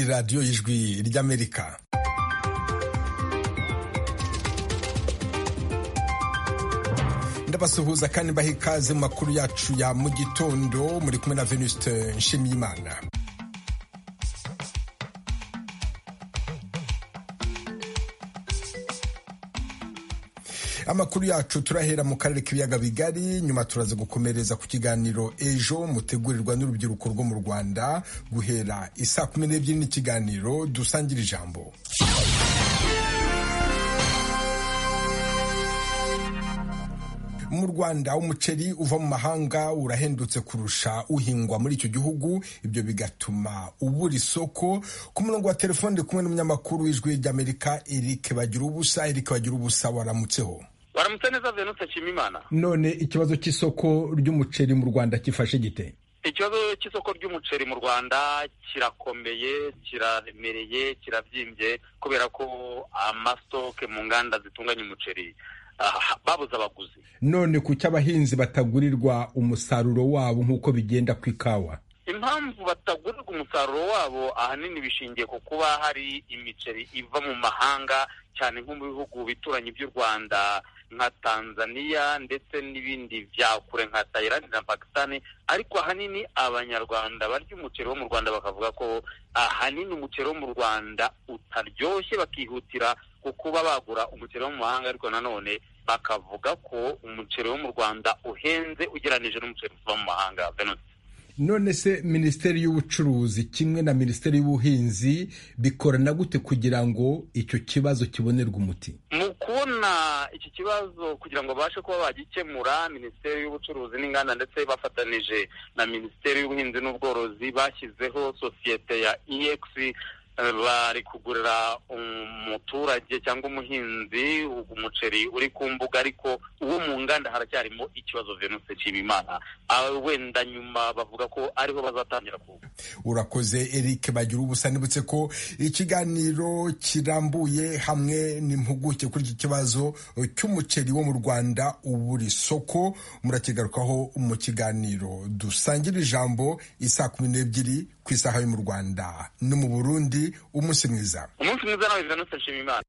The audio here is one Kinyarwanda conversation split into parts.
radiyo y'ijwi ry'amerika ndabasuhuza kandi mbaha ikaze mu makuru yacu ya mu gitondo muri kumwe na venuste nshimiyimana amakuru yacu turahera mu karere k'ibiyaga bigari nyuma turaza gukomereza ku kiganiro ejo mutegurirwa n'urubyiruko rwo mu rwanda guhera isaa kumi n'ebyiri n'ikiganiro dusangira ijambo mu rwanda umuceri uva mu mahanga urahendutse kurusha uhingwa muri icyo gihugu ibyo bigatuma ubura isoko ku murongo wa telefone kumwe n'umunyamakuru w'ijwi ry'amerika eric bagira ubusa eric bagira ubusa waramutseho waramutse neza venutse nshimimana none ikibazo cy'isoko ry'umuceri mu rwanda gifashe gite ikibazo cy'isoko ry'umuceri mu rwanda kirakomeye kiraremereye kirabyimbye kubera ko amasitoke mu nganda zitunganya umuceri babuze abaguzi none kuki abahinzi batagurirwa umusaruro wabo nk'uko bigenda ku ikawa impamvu batagurirwa umusaruro wabo ahanini bishingiye ku kuba hari imiceri iva mu mahanga cyane nko mu bihugu bituranyi by'u rwanda nka tanzania ndetse n'ibindi bya kure nka tayilandi na pakisitani ariko ahanini abanyarwanda barya umuceri wo mu rwanda bakavuga ko ahanini umuceri wo mu rwanda utaryoshye bakihutira kuba bagura umuceri wo mu mahanga ariko nanone bakavuga ko umuceri wo mu rwanda uhenze ugereranije n'umuceri uva mu mahanga none se minisiteri y'ubucuruzi kimwe na minisiteri y'ubuhinzi bikorana gute kugira ngo icyo kibazo kibonerwe umuti mu kubona iki kibazo kugira ngo babashe kuba bagikemura minisiteri y'ubucuruzi n'inganda ndetse bafatanije na minisiteri y'ubuhinzi n'ubworozi bashyizeho sosiyete ya EX bari kugurira umuturage cyangwa umuhinzi umuceri uri ku mbuga ariko uwo mu nganda haracyarimo ikibazo venuse cy'imana wenda nyuma bavuga ko ariho bazatangira kuba urakoze eric bagira ubusa nibutse ko ikiganiro kirambuye hamwe n'impuguke kuri iki kibazo cy'umuceri wo mu rwanda uburi soko murakigarukaho mu kiganiro dusangira ijambo isaa kumi n'ebyiri ku isaha yo mu rwanda no mu burundi umunsi mwiza umunsi mwiza nawe biranutse nshima imana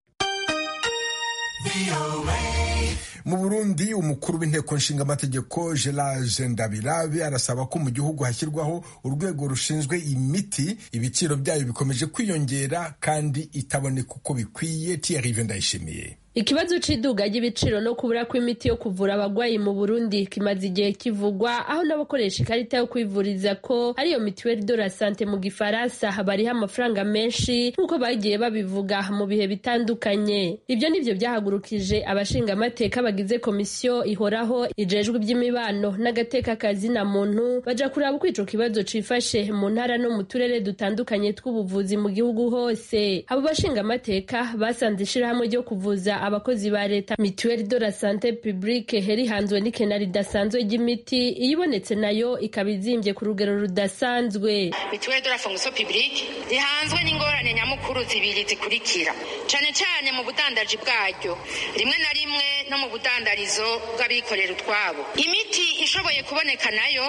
mu burundi umukuru w'inteko nshingamategeko gerage ndabirabe arasaba ko mu gihugu hashyirwaho urwego rushinzwe imiti ibiciro byayo bikomeje kwiyongera kandi itaboneka uko bikwiye tiyarive ndayishimiye ikibazo cy'iduga ry'ibiciro no kubura kw'imiti yo kuvura abagwayi mu burundi kimaze igihe kivugwa aho n'abakoresha ikarita yo kwivuriza ko ariyo mituweli de la sante mu gifaransa bariho amafaranga menshi nk'uko bagiye babivuga mu bihe bitandukanye ibyo ni byo byahagurukije abashingamateka bagize komisiyo ihoraho ijejwe iby'imibano n'agateka kazina muntu baja kuraba uko ico kibazo cifashe mu ntara no mu turere dutandukanye tw'ubuvuzi mu gihugu hose abo bashingamateka basanze ishirahamwe ryo kuvuza abakozi ba leta mituweli de la sante publique rihanzwe n'ikena ridasanzwe ry'imiti iyibonetse nayo ikaba izimbye ku rugero rudasanzwe mituweli de la fonction publique rihanzwe n'ingorane nyamukuru zibiri zikurikira cane cane mu budandaji bwaryo rimwe na rimwe no mu budandarizo bw'abikorera utwabo imiti ishoboye kuboneka nayo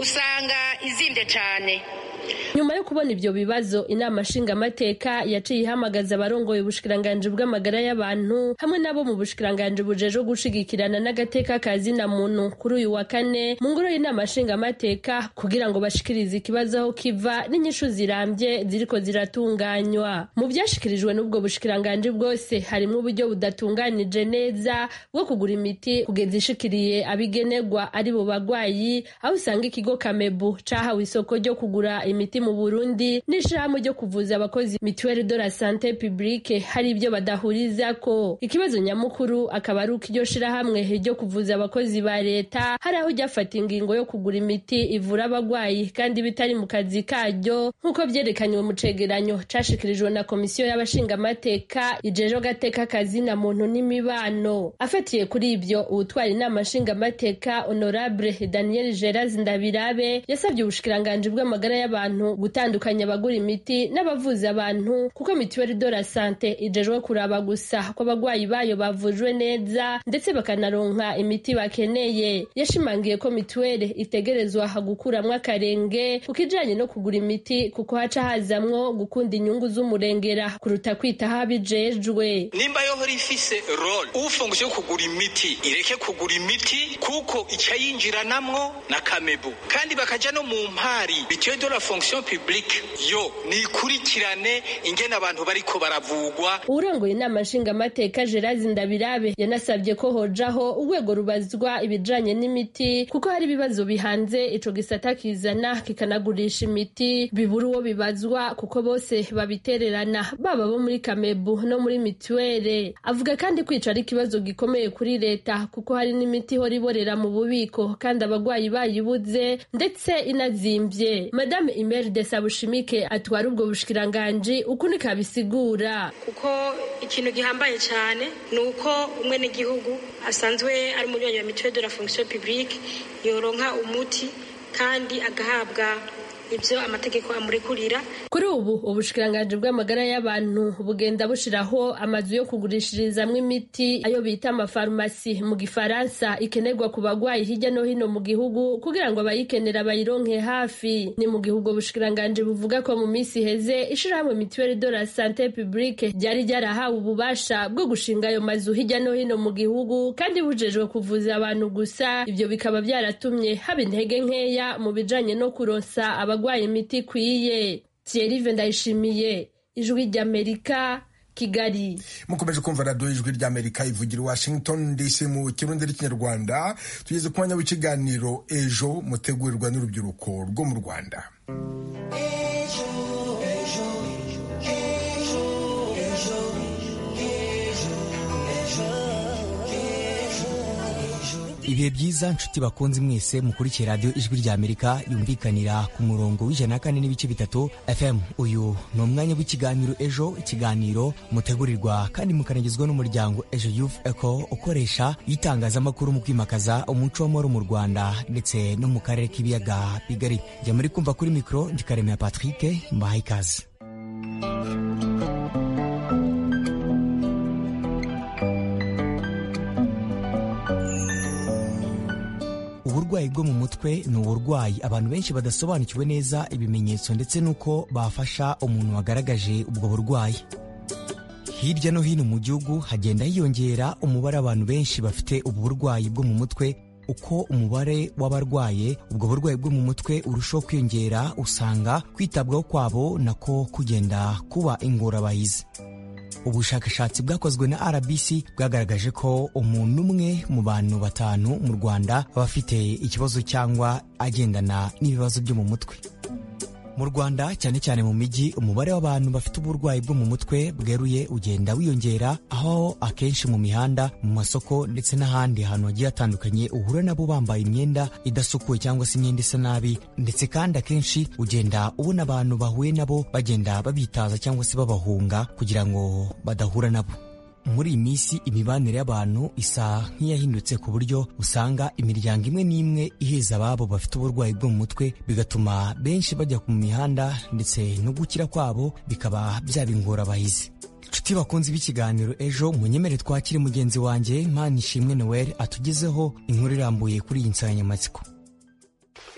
usanga izimbye cane nyuma yo kubona ibyo bibazo inama nshingamateka yaciye ihamagaza abarongoye ubushikiranganji bw'amagara y'abantu hamwe n'abo mu bushikiranganji bujejwe gushigikirana n'agateka kazina muntu kuri uyu wa kane mu ngoro y'inama nshingamateka kugira ngo bashikirize ikibazo aho kiva n'inyishu zirambye ziriko ziratunganywa mu vyashikirijwe n'ubwo bushikiranganji bwose harimwo uburyo budatunganije neza bwo kugura imiti kugeza ishikiriye abigenerwa ari bo bagwayi aho usanga ikigo kamebu cahawe isoko ryo kugura imiti mu burundi n'ishirahamwe ryo kuvuza abakozi mituweli de la sante publique hari ibyo badahuriza ko ikibazo nyamukuru akaba ari uko iryo shirahamwe ryo kuvuza abakozi ba leta hari aho ryafata ingingo yo kugura imiti ivura abagwayi kandi bitari mu kazi karyo nk'uko vyerekanywe mu cegeranyo cashikirijwe na komisiyo y'abashingamateka ijeje gateka kazina muntu n'imibano afatiye kuri ibyo uwutwara inama nshingamateka honorable daniel geraz ndabirabe yasabye ubushikiranganji bw'amagara y'abantu abantu gutandukanya abagura imiti n'abavuza abantu kuko mituweli de la sante ijejwe kuraba gusa ko abagwayi bayo bavujwe neza ndetse bakanaronka imiti bakeneye yashimangiye ko mituweli itegerezwa gukuramwo akarenge ku kijanye no kugura imiti kuko haca hazamwo gukunda inyungu z'umurengera kuruta kwitaho abijejwe nimba yohora ifise role ufungushije yo kugura imiti ireke kugura imiti kuko icayinjiranamwo na kamebu kandi bakaja no mu mpari bitiyo de la fonction publique yo nikurikirane ingene abantu bariko baravugwa urongoye inama nshingamateka gerard ndabirabe yanasabye ko hojaho urwego rubazwa ibijanye n'imiti kuko hari ibibazo bihanze ico gisata kizana kikanagurisha imiti bibura uwo bibazwa kuko bose babitererana baba bo muri kamebu no muri mituwere avuga kandi kwica ari ikibazo gikomeye kuri leta kuko hari n'imiti ihora iborera mu bubiko kandi abagwayi bayibuze ndetse inazimbye madame imeri de sabushimike atwara ubwo bushikiranganji uko ni kabisigura kuko ikintu gihambaye cyane ni uko umwe n'igihugu asanzwe ari umunywanyi wa mituwere de la fonction publique yoronka umuti kandi agahabwa ibyo amategeko amurekurira kuri ubu ubushikiranganji bw'amagara y'abantu bugenda bushiraho amazu yo kugurishirizamwo imiti ayo bita amafarumasi mu gifaransa ikenerwa ku bagwayi hirya no hino mu gihugu kugira ngo abayikenera bayironke hafi ni mu gihugu ubushikiranganji buvuga ko mu minsi iheze ishirahamwe mituweli de la sante publique ryari ryarahawe ububasha bwo gushinga ayo mazu hirya no hino mu gihugu kandi bujejwe kuvuza abantu gusa ivyo bikaba byaratumye haba intege nkeya mu bijanye no kuronsa aba abagwaye imiti ikwiye Thierry ndayishimiye ijwi ry'amerika kigali mukomeje kumva radiyo ijwi ry'amerika ivugira washington dc mu kirundi n'ikinyarwanda tugeze ku mwanya w'ikiganiro ejo mutegurirwa n'urubyiruko rwo mu rwanda ibihe byiza nshuti bakunze mwese mukurikira radiyo ijwi rya amerika yumvikanira ku murongo w'ijana na kane n'ibice bitatu fm uyu ni umwanya w'ikiganiro ejo ikiganiro mutegurirwa kandi mukanagizwa n'umuryango ejo youth eco ukoresha itangazamakuru mu kwimakaza umuco w'amahoro mu rwanda ndetse no mu karere k'ibiyaga bigari njya muri kumva kuri mikoro ndikaremera patrick mbahaye ikaze uburwayi bwo mu mutwe ni uburwayi abantu benshi badasobanukiwe neza ibimenyetso ndetse n'uko bafasha umuntu wagaragaje ubwo burwayi hirya no hino mu gihugu hagenda hiyongera umubare abantu benshi bafite ubu burwayi bwo mu mutwe uko umubare w'abarwaye ubwo burwayi bwo mu mutwe urushaho kwiyongera usanga kwitabwaho kwabo nako kugenda kuba ingorabahizi ubushakashatsi bwakozwe na rbc bwagaragaje ko umuntu umwe mu bantu batanu mu rwanda aba afite ikibazo cyangwa agendana n'ibibazo byo mu mutwe mu rwanda cyane cyane mu mijyi umubare w'abantu bafite uburwayi bwo mu mutwe bweruye ugenda wiyongera aho akenshi mu mihanda mu masoko ndetse n'ahandi hantu hagiye hatandukanye uhura nabo bambaye imyenda idasukuye cyangwa se imyenda isa nabi ndetse kandi akenshi ugenda ubona abantu bahuye nabo bagenda babitaza cyangwa se babahunga kugira ngo badahura nabo muri iyi minsi imibanire y'abantu isa nk'iyahindutse ku buryo usanga imiryango imwe n'imwe iheza ababo bafite uburwayi bwo mu mutwe bigatuma benshi bajya mu mihanda ndetse no gukira kwabo bikaba byaba ingorabahizi inshuti bakunze b'ikiganiro ejo munyemere twakire mugenzi wanjye manishimwe noel atugezeho inkuru irambuye kuri iyi nsanganyamatsiko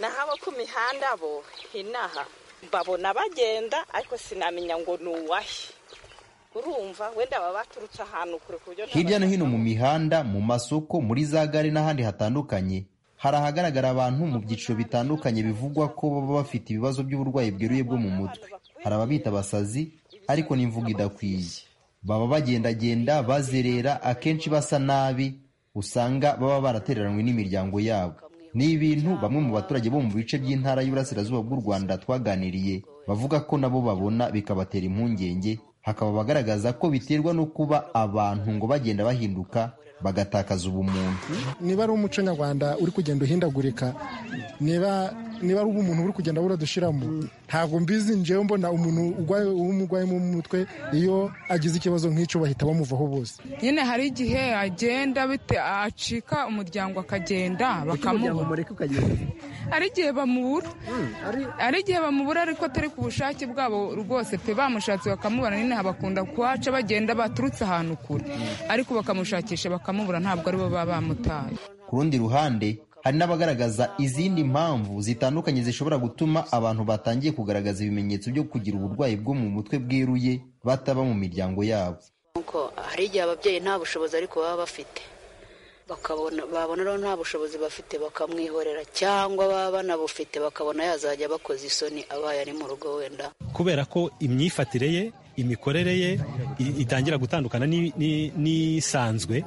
n'ahabo ku mihanda bo hinaha babona bagenda ariko sinamenya ngo ni uwahe urumva wenda baba baturutse ahantu kure ku buryo hirya no hino mu mihanda mu masoko muri za gare n'ahandi hatandukanye hari ahagaragara abantu mu byiciro bitandukanye bivugwa ko baba bafite ibibazo by'uburwayi bweruye bwo mu mutwe hari ababita abasazi ariko n'imvugo idakwiye baba bagendagenda bazerera akenshi basa nabi usanga baba baratereranywe n'imiryango yabo ni ibintu bamwe mu baturage bo mu bice by'intara y'uburasirazuba bw'u rwanda twaganiriye bavuga ko nabo babona bikabatera impungenge hakaba bagaragaza ko biterwa no kuba abantu ngo bagenda bahinduka bagatakaza ubumuntu niba ari umuco nyarwanda uri kugenda uhindagurika niba niba ari umuntu uri kugenda buradushyiramo ntabwo mbizi njyewe mbona umuntu urwaye umurwayi mu mutwe iyo agize ikibazo nk'icyo bahita bamuvaho bose nyine hari igihe agenda bite acika umuryango akagenda bakamubura hari igihe bamubura hari igihe bamubura ariko atari ku bushake bwabo rwose pe bamushatse bakamubura nyine bakunda kuhaca bagenda baturutse ahantu kure ariko bakamushakisha bakamubura ntabwo aribo baba bamutaye ku rundi ruhande hari n'abagaragaza izindi mpamvu zitandukanye zishobora gutuma abantu batangiye kugaragaza ibimenyetso byo kugira uburwayi bwo mu mutwe bweruye bataba mu miryango yabo nuko hari igihe ababyeyi nta bushobozi ariko baba bafite bakabona babona rero nta bushobozi bafite bakamwihorera cyangwa baba banabufite bakabona yazajya abakoze isoni abaye ari mu rugo wenda kubera ko imyifatire ye imikorere ye itangira gutandukana n'isanzwe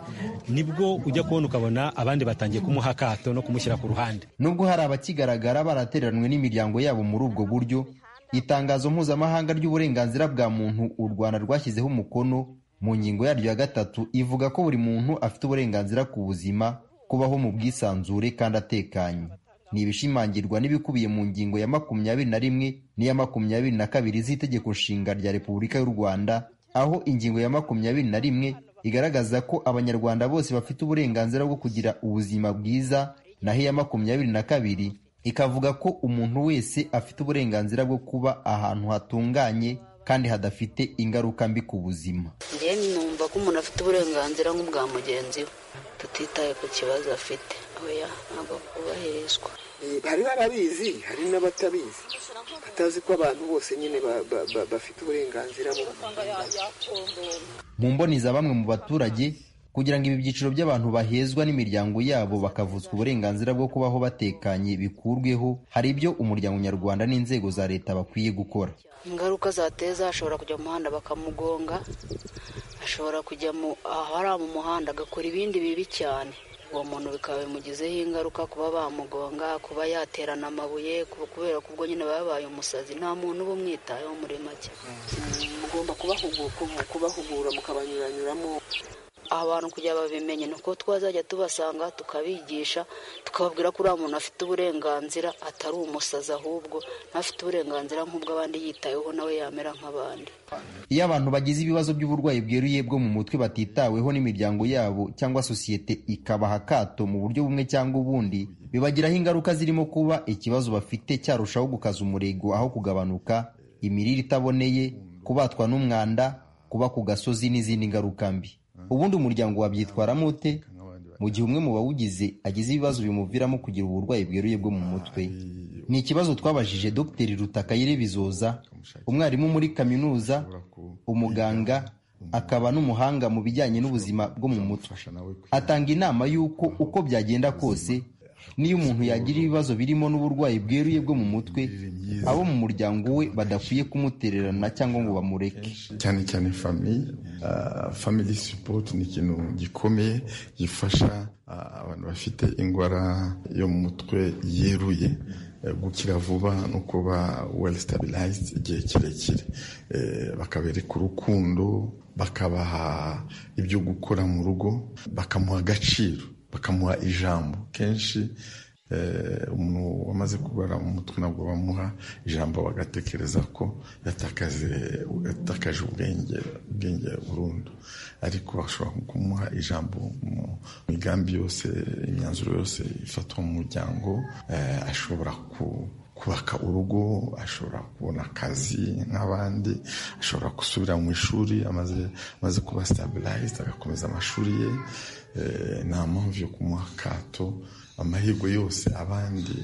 nibwo ujya kubona ukabona abandi batangiye kumuha akato no kumushyira ku ruhande nubwo hari abakigaragara baratereranwe n'imiryango yabo muri ubwo buryo itangazo mpuzamahanga ry'uburenganzira bwa muntu u rwanda rwashyizeho umukono mu ngingo yaryo ya gatatu ivuga ko buri muntu afite uburenganzira ku buzima kubaho mu bwisanzure kandi atekanye ni ibishimangirwa n'ibikubiye mu ngingo ya makumyabiri na rimwe n'iya makumyabiri na kabiri z'itegeko nshinga rya repubulika y'u rwanda aho ingingo ya makumyabiri na rimwe igaragaza ko abanyarwanda bose bafite uburenganzira bwo kugira ubuzima bwiza naho iya makumyabiri na kabiri ikavuga ko umuntu wese afite uburenganzira bwo kuba ahantu hatunganye kandi hadafite ingaruka mbi ku buzima njyewe numva ko umuntu afite uburenganzira nk'ubwa mugenzi we tutitaye ku kibazo afite oya ntabwo kubahirizwa hariho ababizi hari n'abatabizi batazi ko abantu bose nyine bafite uburenganzira mu mboni za bamwe mu baturage kugira ngo ibi byiciro by'abantu bahezwa n'imiryango yabo bakavutswa uburenganzira bwo kubaho batekanye bikurweho hari ibyo umuryango nyarwanda n'inzego za leta bakwiye gukora ingaruka zateza ashobora kujya mu muhanda bakamugonga ashobora kujya ahari mu muhanda agakora ibindi bibi cyane uwo muntu bikaba bimugizeho ingaruka kuba bamugonga kuba yaterana amabuye kubera ko ubwo nyine babaye umusazi nta muntu uba umwitayeho muri make mugomba kubahugura mukabanyuranyuramo abantu kugira babimenye ni uko twazajya tubasanga tukabigisha tukababwira ko uriya muntu afite uburenganzira atari umusazi ahubwo ntafite uburenganzira nk'ubw'abandi yitayeho nawe yamera nk'abandi iyo abantu bagize ibibazo by'uburwayi bweruye bwo mu mutwe batitaweho n'imiryango yabo cyangwa sosiyete ikabaha akato mu buryo bumwe cyangwa ubundi bibagiraho ingaruka zirimo kuba ikibazo bafite cyarushaho gukaza umurego aho kugabanuka imirire itaboneye kubatwa n'umwanda kuba ku gasozi n'izindi ngaruka mbi ubundi umuryango wabyitwaramo ute mu gihe umwe mu bawugize agize ibibazo bimuviramo kugira uburwayi bweruye bwo mu mutwe ni ikibazo twabajije dr rutakayire bizoza umwarimu muri kaminuza umuganga akaba n'umuhanga mu bijyanye n'ubuzima bwo mu mutwe atanga inama y'uko uko byagenda kose niyo umuntu yagira ibibazo birimo n'uburwayi bweruye bwo mu mutwe abo mu muryango we badakwiye kumutererana cyangwa ngo bamureke cyane cyane famiye famili sipoti ni ikintu gikomeye gifasha abantu bafite indwara yo mu mutwe yeruye gukira vuba no kuba well stabilized igihe kirekire bakabereka urukundo bakabaha ibyo gukora mu rugo bakamuha agaciro bakamuha ijambo kenshi umuntu wamaze kubara mu mutwe ntabwo bamuha ijambo bagatekereza ko yatakaje ubwenge ubwenge burundu ariko bashobora kumuha ijambo mu migambi yose imyanzuro yose ifatwa mu muryango ashobora ku kubaka urugo ashobora kubona akazi nk'abandi ashobora gusubira mu ishuri amaze amaze kuba sitabilayized agakomeza amashuri ye nta mpamvu yo kumuha akato amahirwe yose abandi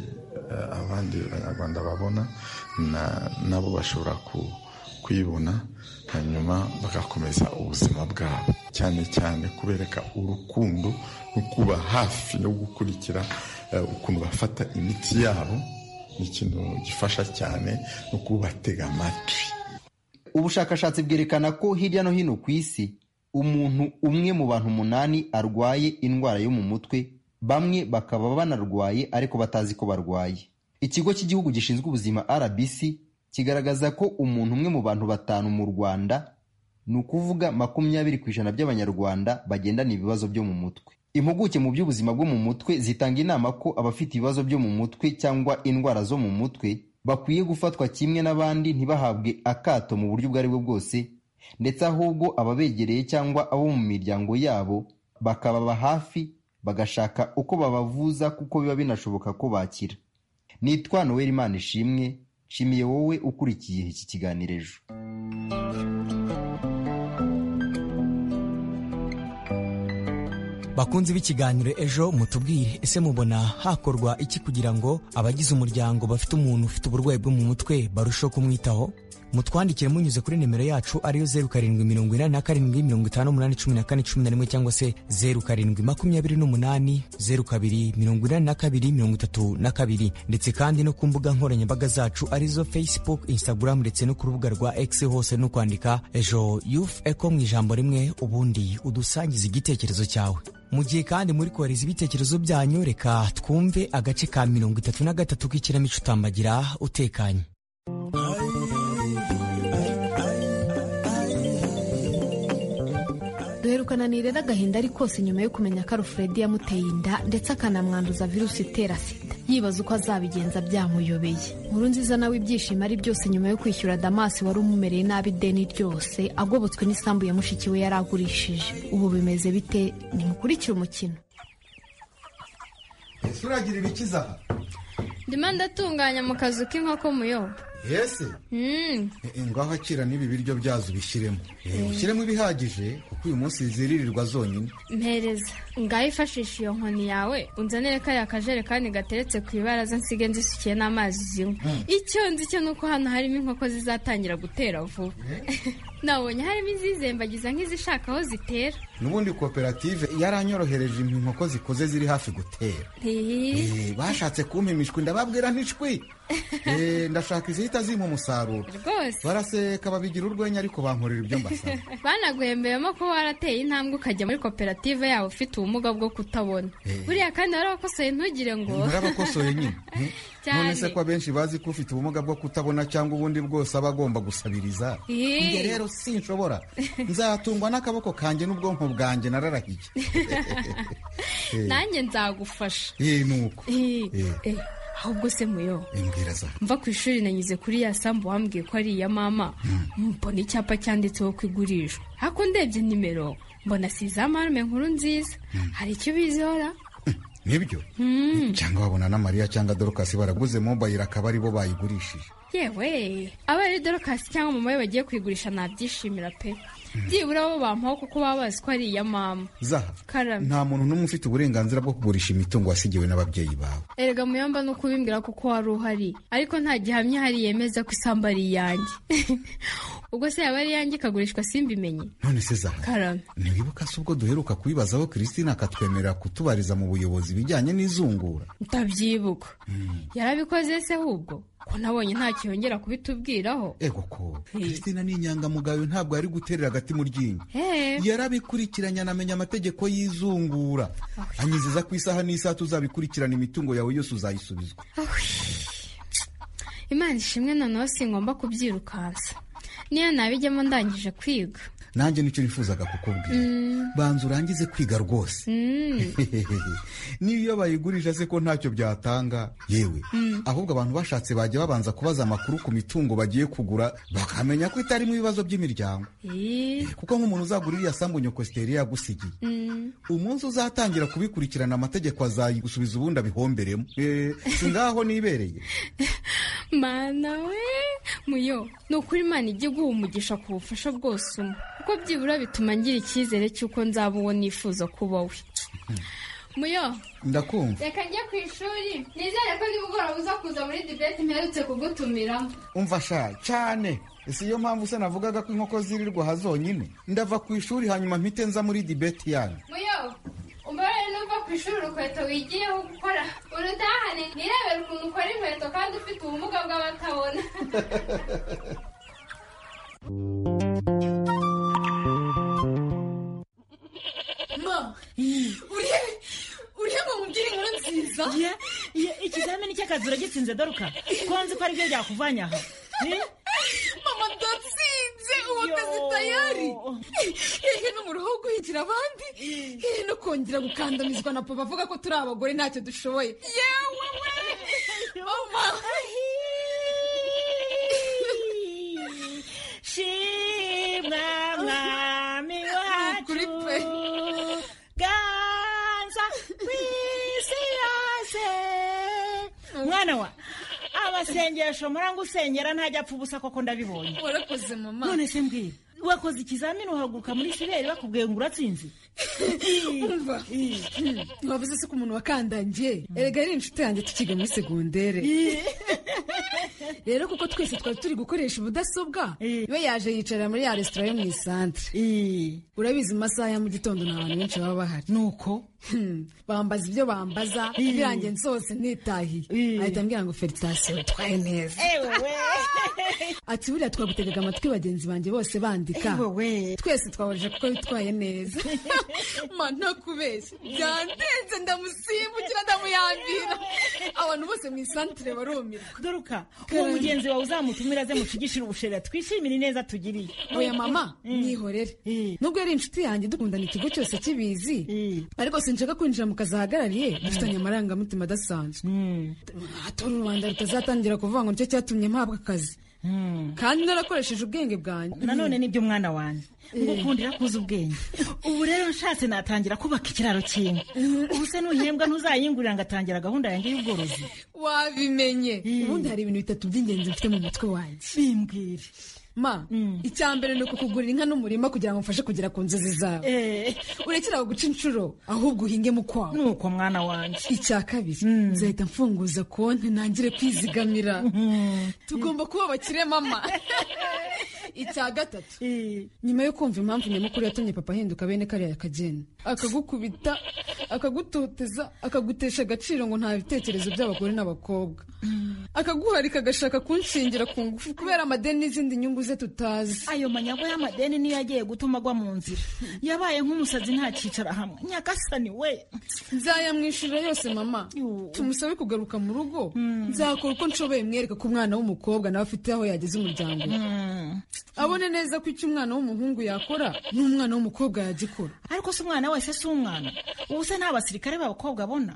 abandi abanyarwanda babona nabo bashobora kwibona hanyuma bagakomeza ubuzima bwabo cyane cyane kubereka urukundo no kuba hafi no gukurikira ukuntu bafata imiti yabo ni ikintu gifasha cyane no kubatega amatwi ubushakashatsi bwerekana ko hirya no hino ku isi umuntu umwe mu bantu umunani arwaye indwara yo mu mutwe bamwe bakaba banarwaye ariko batazi ko barwaye ikigo cy'igihugu gishinzwe ubuzima rbc kigaragaza ko umuntu umwe mu bantu batanu mu rwanda ni ukuvuga makumyabiri ku ijana by'abanyarwanda bagendana ibibazo byo mu mutwe impuguke mu by'ubuzima bwo mu mutwe zitanga inama ko abafite ibibazo byo mu mutwe cyangwa indwara zo mu mutwe bakwiye gufatwa kimwe n'abandi ntibahabwe akato mu buryo ubwo ari bwo bwose ndetse ahubwo ababegereye cyangwa abo mu miryango yabo bakababa hafi bagashaka uko babavuza kuko biba binashoboka ko bakira nitwa noel imana ishimwe nshimiye wowe ukurikiye iki kiganiro ejo bakunze b'ikiganiro ejo mutubwire ese mubona hakorwa iki kugira ngo abagize umuryango bafite umuntu ufite uburwayi bwo mu mutwe barusheho kumwitaho mutwandikire munyuze kuri nimero yacu ariyo zeru karindwi mirongo inani na karindwi mirongo itanu umunani cumi na kane cumi na rimwe cyangwa se zeru karindwi makumyabiri n'umunani zeru kabiri mirongo inani na kabiri mirongo itatu na kabiri ndetse kandi no ku mbuga nkoranyambaga zacu arizo facebook instagram ndetse no ku rubuga rwa x hose no kwandika ejo youth eco mu ijambo rimwe ubundi udusangiza igitekerezo cyawe mu gihe kandi muri kohereza ibitekerezo byanyu reka twumve agace ka mirongo itatu na gatatu k'ikinamico utambagira utekanye duherukana ni rero agahinda ari kose nyuma yo kumenya ko arufuredi yamuteye inda ndetse akanamwanduza virusi itera sida yibaza uko azabigenza byamuyobeye nkuru nziza nawe ibyishimo ari byose nyuma yo kwishyura damasi wari umumereye nabi ideni ryose agobotswe n'isambu ya mushiki we yari agurishije ubu bimeze bite nimukurikire umukino ese uragira ibikiza aha ndimo ndatunganya mu kazu k'inkoko muyobo yesi ngaho akira n'ibi biryo byazo ubishyiremo Eh, ushyiremo ibihagije kuko uyu munsi ziririrwa zonyine mpereza ngaho ifashisha iyo nkoni yawe unzanire kariya kajerekani gateretse ku ibaraza nsige nzisukiye n'amazi zinywa icyo nzi cyo ni uko hano harimo inkoko zizatangira gutera vuba nabonye harimo izizembagiza nk'izishaka aho zitera n'ubundi koperative yaranyorohereje inkoko zikoze ziri hafi gutera Eh, bashatse kumpa imishwi ndababwira ntishwi Eh, ndashaka izihita zimpa umusaruro rwose baraseka babigira urwenya ariko bankorera ibyo mbasaba banaguhembeyemo ko warateye intambwe ukajya muri koperative yawe ufite ubumuga bwo kutabona Eh. buriya kandi warabakosoye ntugire ngo murabakosoye nyine Hmm? Cyane. none se ko abenshi bazi ko ufite ubumuga bwo kutabona cyangwa ubundi bwose aba agomba gusabiriza Ih. njye rero sinshobora nzatungwa n'akaboko kanjye n'ubwonko bwanjye nararahiye Eh, nanjye nzagufasha eh, ni uko Eh, Eh. eh, ahubwo se muyo imbwira za mva ku ishuri nanyuze kuri ya sambu wambwiye ko ari iya mama mbona icyapa cyanditseho ko igurishwa ariko ndebye nimero mbona si iza marume nkuru nziza hari icyo ubizihora nibyo cyangwa wabona na mariya cyangwa dorukasi baraguze mobayiro akaba ari bo bayigurishije yewe aba ari dorokasi cyangwa mama we bagiye kuyigurisha nabyishimira pe byibura bo bampaho kuko baba bazi ko ari iya mama zaha karame nta muntu n'umwe ufite uburenganzira bwo kugurisha imitungo wasigiwe n'ababyeyi bawe erega muyomba ni ukubimbwira kuko wari uhari ariko nta gihamya hari yemeza ko isambu ari iyanjye ubwo se yaba ari iyanjye ikagurishwa simbimenye none se zaha karame ntiwibuka se ubwo duheruka kubibazaho christine akatwemerera kutubariza mu buyobozi ibijyanye n'izungura ndabyibuka yarabikoze se ahubwo ko nabonye ntacyo yongera kubitubwiraho ego ko christine ni inyangamugayo ntabwo yari guterera agati mu ryinyo Eh. yarabikurikiranye anamenya amategeko y'izungura anyizeza ku isaha n'isaha tuzabikurikirana imitungo yawe yose uzayisubizwa imana ishimwe noneho singomba kubyirukansa niyo nabijyamo ndangije kwiga nanjye nicyo nifuzaga kukubwira Mm. banza urangize kwiga rwose Mm. n'iyo bayigurisha se ko ntacyo byatanga yewe Mm. ahubwo abantu bashatse bajya babanza kubaza amakuru ku mitungo bagiye kugura bakamenya ko itarimo ibibazo by'imiryango Ih. kuko nk'umuntu uzagura iriya sambu nyokositeri yagusigiye Mm. umunsi uzatangira kubikurikirana amategeko azayigusubiza ubundi abihomberemo Eh, si ngaho nibereye mana we muyo ni ukuri imana ijya iguha umugisha ku bufasha bwose umwe kuko byibura bituma ngira icyizere cy'uko nzaba uwo nifuza kuba we muyo ndakumva reka njye ku ishuri nizere ko nimugoroba uza kuza muri dibeti mperutse kugutumiramo umva sha cyane si yo mpamvu se navugaga ko inkoko zirirwa aha zonyine ndava ku ishuri hanyuma mpite nza muri dibeti yanyu muyo umubare n'uva ku ishuri urukweto wigiyeho gukora urutahane nirebere ukuntu ukora inkweto kandi ufite ubumuga bw'abatabona mama urebe urebe mubwire inkuru nziza ikizamini cy'akazi uragitsinze doruka ko nzi ko aribyo byakuvanye aha Eh? mama ndatsinze ubu akazi tayari hehe no mu ruhu guhigira abandi hehe no kongera gukandamizwa na papa avuga ko turi abagore ntacyo dushoboye yewe we mama shimwa mwami wacu ganza ku isi yose mwana wa abasengesho muranga usengera ntajya apfa ubusa koko ndabibonye warakoze mama none se mbwira wakoze ikizamini uhaguruka muri siberi bakubwiye ngo uratsinze umva wavuze se ko umuntu wakandangiye erega ari inshuti yanjye tukiga muri segondere rero kuko twese twari turi gukoresha ubudasobwa we yaje yicara muri ya resitora yo mu isantere urabizi mu masaha ya mu gitondo nta bantu benshi baba bahari nuko bambaza ibyo bambaza birangiye nsohotse nitahiye ahita ambwira ngo feritasiyo utwaye neza ati buriya twagutegaga amatwi bagenzi banjye bose bandika twese twahorije kuko witwaye neza mana kubeshya byandenze ndamusimbukira ndamuyambira abantu bose mu isantire barumirwa doruka uwo mugenzi wawe uzamutumira aze mushigishire ubushera twishimire ineza tugiriye oya mama mwihorere nubwo yari inshuti yanjye dukundana ikigo cyose kibizi ariko sinshaka kwinjira mu kazi ahagarariye dufitanye amarangamutima adasanzwe hatora u rwanda rutazatangira kuvuga ngo nicyo cyatumye mpabwa akazi kandi narakoresheje ubwenge bwanjye nanone nibyo mwana wanjye ngo Eh. ukundira kuza ubwenge ubu rero nshatse natangira kubaka ikiraro kimwe ubu se nuhembwa ntuzayingurira ngo atangira gahunda yanjye y'ubworozi wabimenye ubundi hari ibintu bitatu by'ingenzi mfite mu mutwe wanjye bimbwire ma icya mbere ni ukukugurira inka n'umurima kugira ngo mfashe kugera ku nzozi zawe urekere aho guca inshuro ahubwo uhingemo ukwawe nuko mwana wanjye icya kabiri nzahita mfunguza konti ntangire kwizigamira tugomba kuba abakire mama icya gatatu nyuma yo kumva impamvu nyamukuru yatumye papa ahinduka bene kariya kageni akagukubita akagutoteza akagutesha agaciro ngo nta bitekerezo by'abagore n'abakobwa akaguharika agashaka kunshingira ku ngufu kubera amadeni n'izindi nyungu ze tutazi ayo manyagwa y'amadeni niyo yagiye gutuma agwa mu nzira yabaye nk'umusazi ntakicara hamwe nyagasani we nzayamwishyurira yose mama tumusabe kugaruka mu rugo nzakora uko nshoboye mwereka ko umwana w'umukobwa nawe afite aho yageze umuryango we abone neza ko icyo umwana w'umuhungu yakora n'umwana w'umukobwa yagikora ariko si umwana wese si umwana ubu se nta basirikare b'abakobwa abona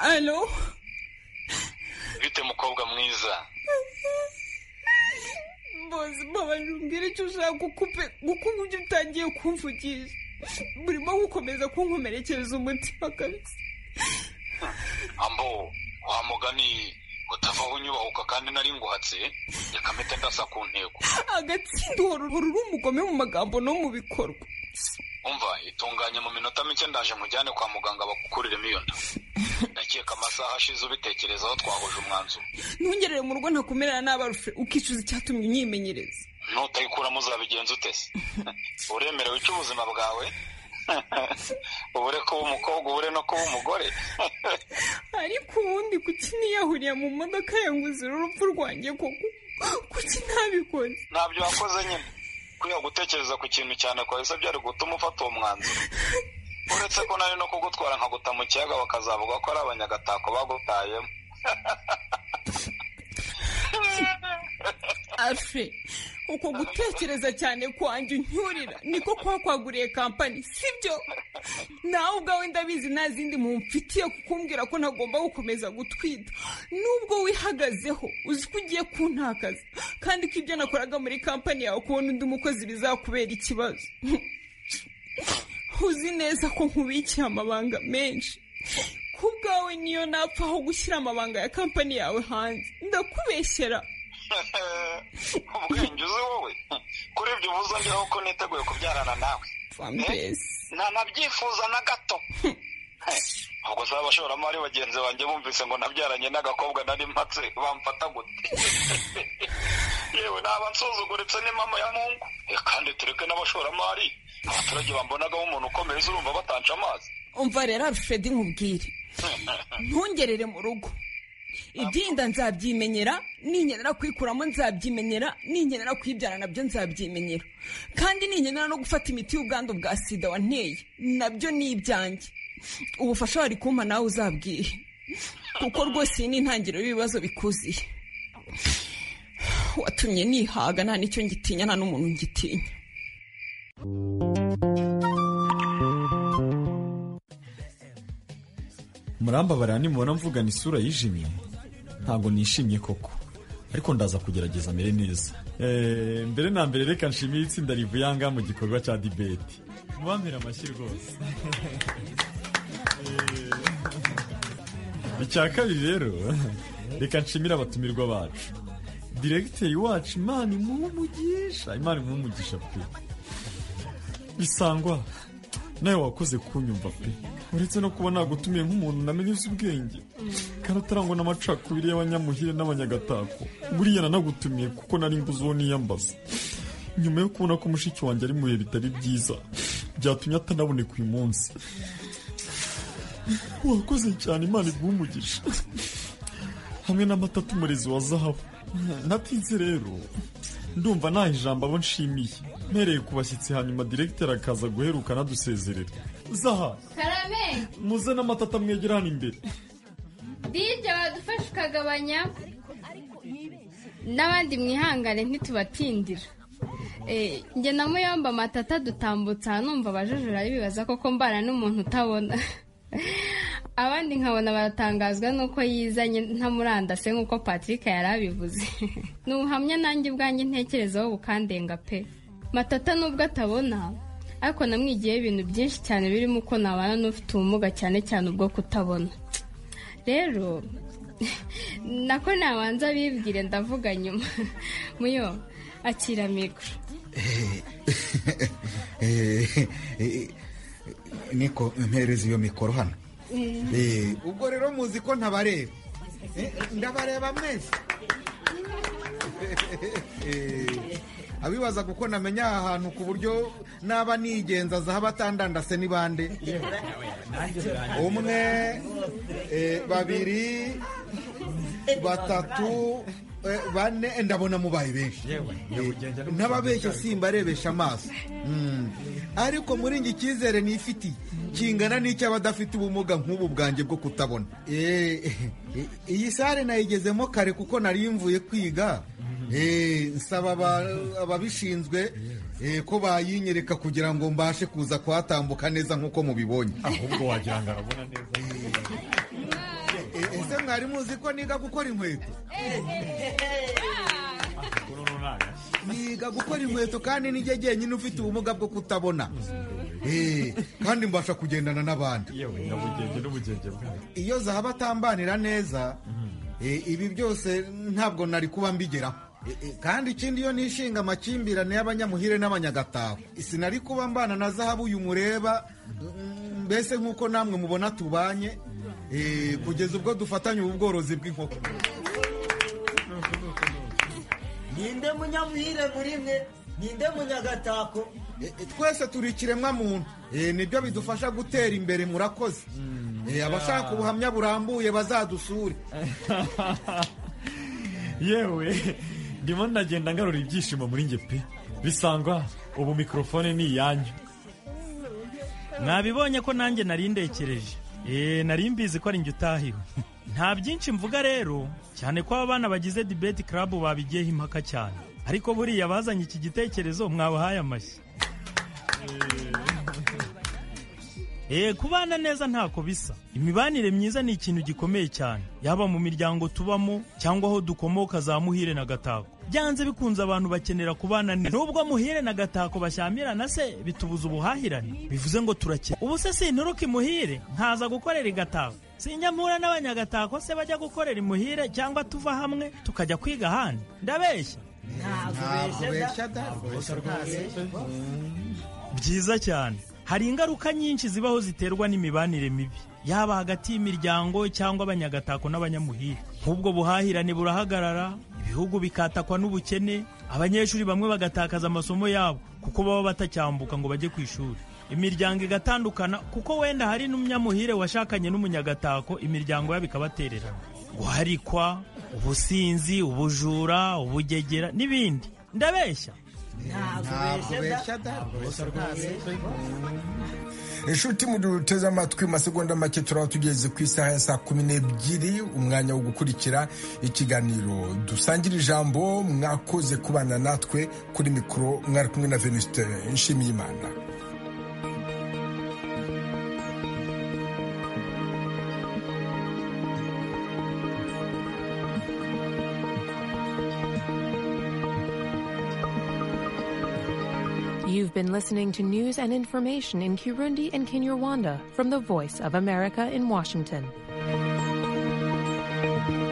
alo bite mukobwa mwiza mbozi mbabarira umbwire icyo ushaka gukupe kuko ubu byo utangiye kumvugisha burimo gukomeza kunkomerekereza umutima kabisa ambo wa mugani utavaho unyubahuka kandi nari nguhatse reka mpite ndasa ku ntego agatsinda uhora uhora uri umugome mu magambo no mu bikorwa umva itunganye mu minota mike ndaje mujyane kwa muganga bagukuriremo iyo nda ndakeka amasaha ashize ubitekerezaho twahuje umwanzuro ntungerere mu rugo ntakumerera n'abarufe ukicuza icyatumye unyimenyereza nutayikuramo uzabigenza utese uremerewe icyo ubuzima bwawe ubure kuba umukobwa ubure no kuba umugore ariko ubundi kuki niyahuriye mu modoka yanguzira urupfu rwanjye koko kuki ntabikoze ntabyo wakoze nyine kwiha gutekereza ku kintu cyane kwahise byari gutuma ufata uwo mwanzuro uretse ko nari no kugutwara nkaguta mu kiyaga bakazavuga ko ari abanyagatako bagutayemo afe uko gutekereza cyane kwanjye uncyurira niko kuba kwaguriye kampani sibyo nawe ubwawe ndabizi nta zindi mumfitiye kukumbwira ko ntagomba gukomeza gutwita nubwo wihagazeho uzi ko ugiye kuntakaza kandi ko ibyo nakoraga muri kampani yawe kubona undi mukozi bizakubera ikibazo uzi neza ko nkubikiye amabanga menshi ku bwawe niyo napfa aho gushyira amabanga ya kampani yawe hanze ndakubeshyera ubwenge uzi wowe kuri ibyo ubu uzongeraho ko niteguye kubyarana nawe Eh, ntanabyifuza na gato Eh, ubwo se abashoramari bagenzi banjye bumvise ngo nabyaranye n'agakobwa nari mpatse bamfata gute yewe naba nsuzuguritse n'imama ya mungu Eh, kandi tureke n'abashoramari abaturage bambonagaho umuntu ukomeye urumva batansha amazi umva rero arushedi nkubwire ntungerere mu rugo ibyinda nzabyimenyera ninkenera kwikuramo nzabyimenyera ninkenera kwibyara nabyo nzabyimenyera kandi ninkenera no gufata imiti y'ubwandu bwa sida wanteye nabyo ni ibyanjye ubufasha wari kumpa nawe uzabwihe kuko rwose iyi ni intangiriro y'ibibazo bikuziye watumye nihaga nta n'icyo ngitinya nta n'umuntu ngitinya murambabarira nimubona mvugana isura yijimye ntabwo nishimye koko ariko ndaza kugerageza mere neza Eh, mbere na mbere reka nshimire itsinda rivuyanga mu gikorwa cya dibeti mubampera amashyi rwose Eh, icya kabiri rero reka nshimire abatumirwa bacu diregiteri wacu imana imuha umugisha imana imuha umugisha pe bisangwa nawe wakoze kunyumva pe uretse no kuba nagutumiye nk'umuntu namenye uzi ubwenge kandi atarangwa n'amacakubiri y'abanyamuhire n'abanyagatako buriya nanagutumiye kuko nari nguzo niyambaza nyuma yo kubona ko mushiki wanjye ari mu bihe bitari byiza byatumye atanaboneka uyu munsi wakoze cyane imana iguha umugisha hamwe n'amata atumurizi wa zahabu natinze rero ndumva nta ijambo abo nshimiye mpereye ku bashyitsi hanyuma diregiteri akaza guheruka anadusezerera zaha karame muze n'amata atamwegera hano imbere dije badufasha ukagabanya n'abandi mwihangane ntitubatindira Eh, njye na muyomba matata dutambutsa numva abajujura bibaza koko mbana n'umuntu utabona abandi nkabona baratangazwa n'uko yizanye ntamurandase nk'uko patrick yari abivuze ni ubuhamya nanjye ubwanjye ntekerezaho bukandenga pe matata nubwo atabona ariko namwigiyeho ibintu byinshi cyane birimo uko nabana n'ufite ubumuga cyane cyane ubwo kutabona rero nako nabanza bibwire ndavuga nyuma muyo akira mikoro niko mpereza iyo mikoro hano Eh, ubwo rero muzi ko ntabareba Eh, ndabareba mwese Eh, abibaza kuko namenya aha hantu ku buryo naba nigenza zaha batandandase ni bande umwe eh, babiri batatu eh, bane ndabona mubaye benshi n'ababeshya simbarebesha amaso Mm. ariko muri njye icyizere nifitiye kingana n'icy'abadafite ubumuga nk'ubu bwanjye bwo kutabona Eh, iyi sare nayigezemo kare kuko nari mvuye kwiga Eh, nsaba aba- ababishinzwe eh, ko bayinyereka kugira ngo mbashe kuza kuhatambuka neza nk'uko mubibonye ahubwo wagira ngo arabona neza ese mwari muzi ko niga gukora inkweto niga gukora inkweto kandi nijye jyenyine ufite ubumuga bwo kutabona Eh, kandi mbasha kugendana n'abandi yewe nyabugenge n'ubugenge bwawe iyo zahaba atambanira neza eh, ibi byose ntabwo nari kuba mbigeraho Eh, eh, kandi ikindi iyo nishinga amakimbirane y'abanyamuhire n'abanyagatako sinari kuba mbana na zahabu uyu mureba mm, mbese nk'uko namwe mubona tubanye eh, kugeza ubwo dufatanye ubu bworozi bw'inkoko ninde munyamuhire muri mwe ninde munyagatako Eh, eh, twese turi ikiremwa muntu Eh, nibyo bidufasha gutera imbere murakoze Eh, abashaka ubuhamya burambuye bazadusure yewe ndimo ndagenda ngarura ibyishimo muri njye pe bisangwa ubu mikorofone ni iyanyu mwabibonye ko nanjye nari ndekereje eee nari mbizi ko ari njye utahiwe nta byinshi mvuga rero cyane ko aba bana bagize dibeti karabu babigiyeho impaka cyane ariko buriya bazanye iki gitekerezo mwabahaye amashyi Eee kubana neza ntako bisa imibanire myiza ni ikintu gikomeye cyane yaba mu miryango tubamo cyangwa aho dukomoka za muhire na gatako byanze bikunze abantu bakenera kubana neza nubwo muhire na gatako bashyamirana se bitubuza ubuhahirane bivuze ngo turakira ubu se sinturuka imuhire nkaza gukorera igatako sinjya mpura n'abanyagatako se bajya gukorera imuhire cyangwa tuva hamwe tukajya kwiga ahandi ndabeshya byiza cyane hari ingaruka nyinshi zibaho ziterwa n'imibanire mibi yaba hagati y'imiryango cyangwa abanyagatako n'abanyamuhire nk'ubwo buhahirane burahagarara ibihugu bikatakwa n'ubukene abanyeshuri bamwe bagatakaza amasomo yabo kuko baba batacyambuka ngo bajye ku ishuri imiryango igatandukana kuko wenda hari n'umunyamuhire washakanye n'umunyagatako imiryango yabo ikabatererana guharikwa ubusinzi ubujura ubugegera n'ibindi ndabeshya ntabwo ubeshya da inshuti muduteze amatwi mu masegonda make turaba tugeze ku isaha ya saa kumi n'ebyiri umwanya wo gukurikira ikiganiro dusangire ijambo mwakoze kubana natwe kuri mikoro mwari kumwe na venuste nshimiyimana You've been listening to news and information in Kirundi and Kinyarwanda from the Voice of America in Washington.